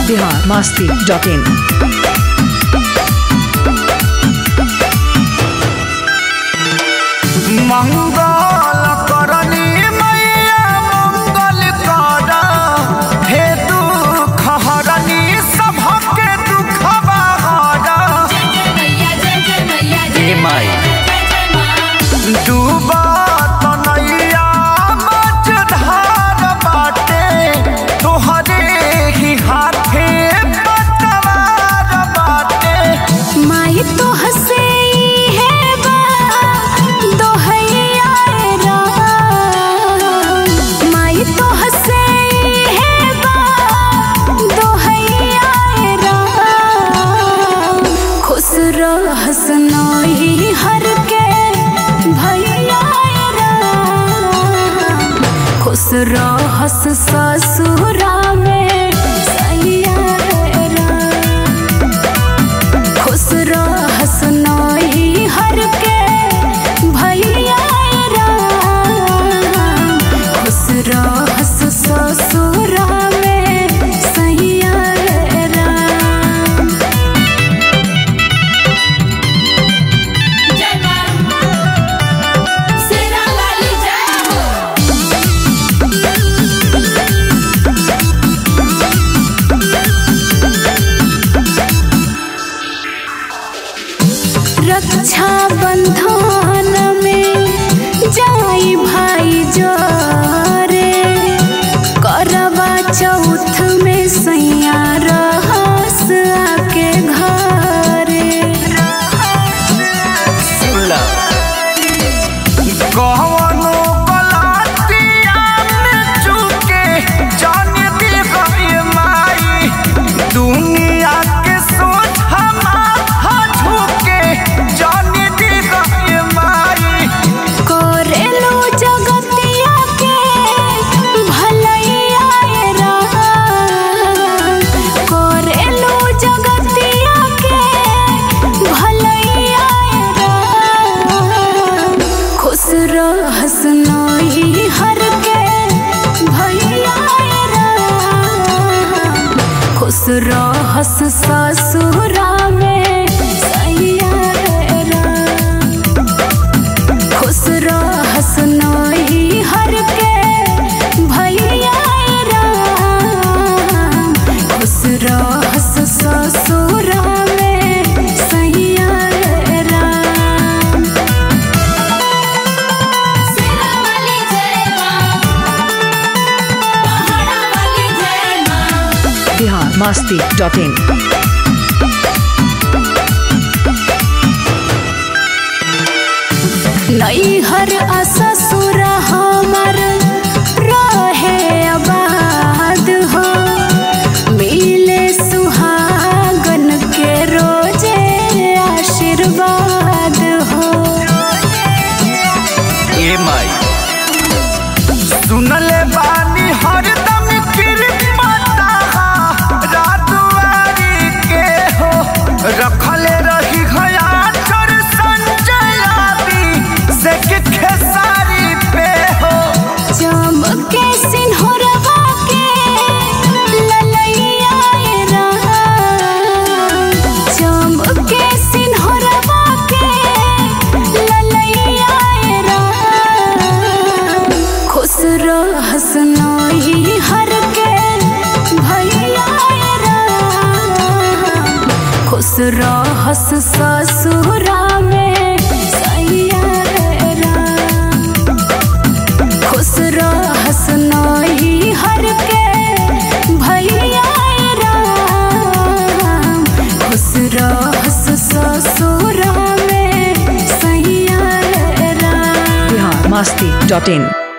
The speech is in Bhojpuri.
बिहार मास्ती डॉट इन मंगल करनी मैया मंगल कर हे दुख हरनी सभके दुखवा हर हे माई डूबा तनैया मझधार बाटे तोहरे ही हाथे पतवार बाटे माई तो हसे है बा दोहैया राम माई तो हसे है बा दोहैया राम खुश रहस नही हर के भैया राम खुश रहस ससुरा में सैया राम खुश रहस नही हर के भैया राम खुश रहस ससुरा में सैया राम रक्षा बंधन में जाई भाई जोरे करवा चौथ में सैया रहस आके घरे कवनो गलतिया में चूके जान दी गई माई दुनिया के सोच हमारा झुके जान दी गई माई करेलू जगतिया के भलैया राम करेलू जगतिया के भलैया राम खुश रहस नही हर के भैया राम खुश रहस ससुरा में सैया राम खुश रहस नही हर के भैया राम खुश रहस ससुरा में सैया राम बिहार मास्ती डॉट इन नैहर आ ससुर हमर रहे आबाद हो मिले सुहागन के रोजे आशीर्वाद हो ए माई सुनले बानी हरदम कृपता रातवारी के हो रखले रही घया चर संजयाबी से के खेसारी पे हो चमके सिंहरवा के ललैया राम चमके सिंहरवा के ललैया राम खुश रहस नही हर के भैया राम खुश रहस ससुरा में सैया राम खुश रहस नही हर के भैया राम खुश रहस ससुरा में सैया राम बिहार मास्ती डॉट इन